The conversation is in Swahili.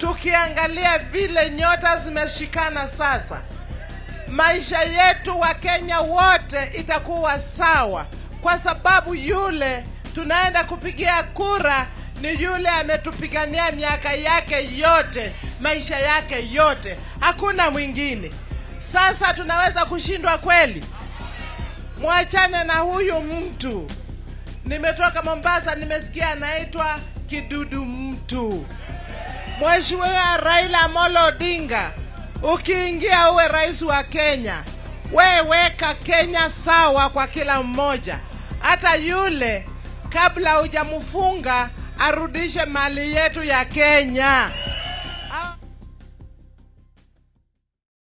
tukiangalia vile nyota zimeshikana sasa, maisha yetu wa Kenya wote itakuwa sawa, kwa sababu yule tunaenda kupigia kura ni yule ametupigania miaka yake yote, maisha yake yote, hakuna mwingine. Sasa tunaweza kushindwa kweli? Mwachane na huyu mtu. Nimetoka Mombasa, nimesikia anaitwa kidudu mtu. Mheshimiwa Raila Amolo Odinga, ukiingia uwe rais wa Kenya, we weka Kenya sawa kwa kila mmoja, hata yule kabla hujamfunga arudishe mali yetu ya Kenya.